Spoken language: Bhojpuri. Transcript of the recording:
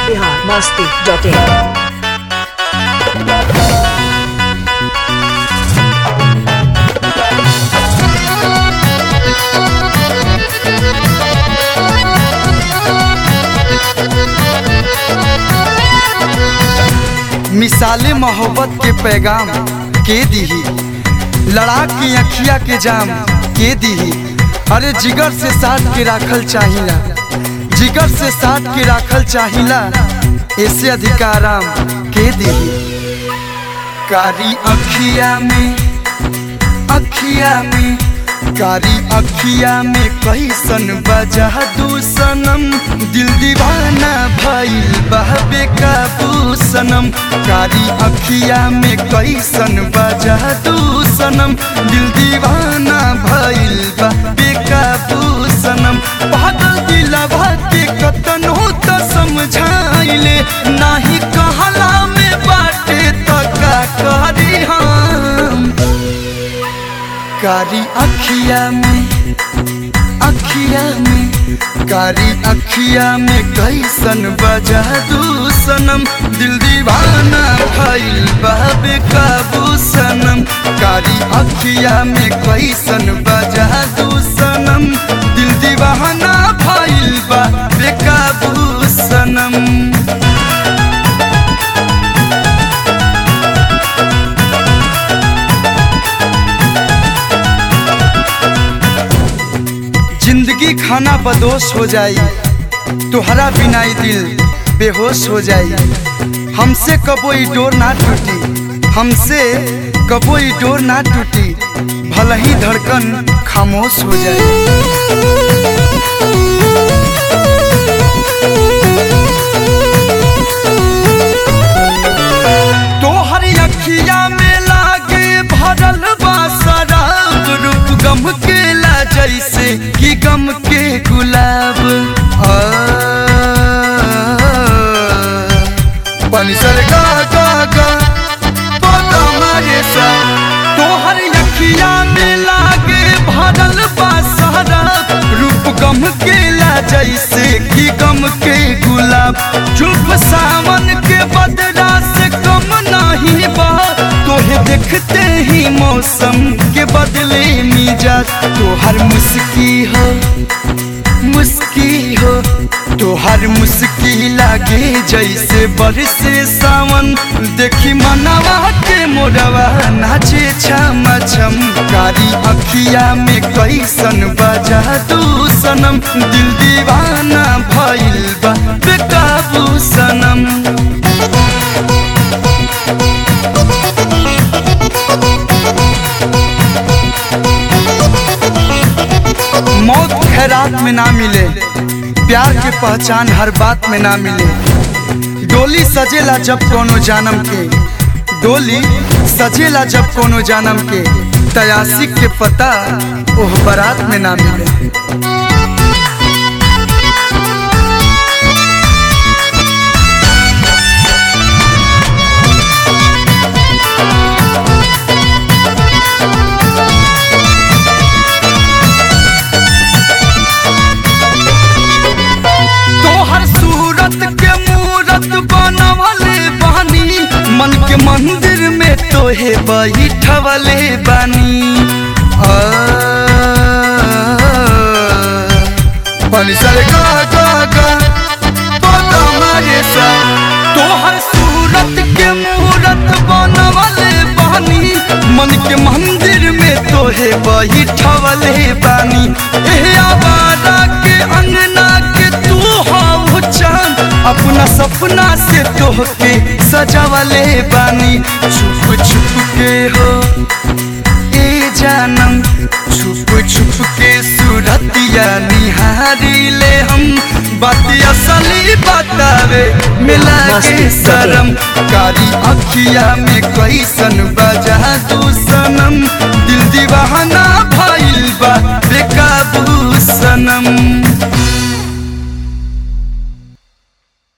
बिहार मस्ती डॉट इन मिसाले मोहब्बत के पैगाम के दीही लड़ा के अखिया के जाम के दीही अरे जिगर से साथ के राखल चाहिला जिगर से साथ के राखल चाहिला ऐसे अधिकाराम के दीही कारी अखिया में अखिया में कारी अखिया में कैसन बजा दू सनम दिल दीवाना भइल बहबे काबू सनम कारी अखिया में कैसन बजा दू सनम दिल दीवाना भइल बहबे काबू सनम पागल दिलवा के कतनो त समझाइले नाही कहला में बाटे त का करी हम कारी अखिया में अखिया में कारी अखिया में कैसन बजा दू सनम दिल दीवाना भइल बाबे काबू सनम कारी अखिया में कैसन बजा दू सनम दिल दीवाना भइल बाबे काबू सनम जिंदगी खाना बदोश हो जाई तुहरा बिना ई दिल बेहोश हो जाई हमसे कबो ई डोर ना टूटी हमसे कबो ई डोर ना टूटी भले ही धड़कन खामोश हो जाए तोहर अखिया में लागे भरल बा शराब रूप गम के ला जैसे कि गम के गुलाब आ, पनिसर गा गा गा बोला मारे सा तोहर अखिया में लागे भरल बा शराब रूप गम के ला जैसे कि गम के गुलाब चुप सावन के बदला से कम नहीं बा तोहे देखते ही मौसम के बदले मिजाज तोहर मुस्की हो मुस्की हो तोहर मुस्की लागे जैसे बरसे सावन देखी मनवा के मोरवा नाचे छम छम कारी अखिया में कैसन बजा दू सनम दिल दीवाना भइल बा बेकाबू सनम मौत खैरात में ना मिले प्यार के पहचान हर बात में ना मिले डोली सजेला जब कोनो जानम के डोली सजेला जब कोनो जानम के तयासिक के पता ओह बारात में ना मिले तोहर सूरत के मूरत बनवले बानी मन के मंदिर में तोहे बैठवले बानी आ, पनिसर गा गा गा बोला मारे सा तोहर सूरत के मूरत बनवले बानी मन के मंदिर में तोहे बैठवले बानी एह आवारा के अंगना के तू हाउ चांद अपना सपना से तोहके सजावले बानी छुप छुप के हो ए जानम छुप छुप के सूरतिया निहारी ले हम बात असली बतावे मिला के शरम कारी अखिया में कैसन बजा दू सनम दिल दीवाना भइल बा बेकाबू सनम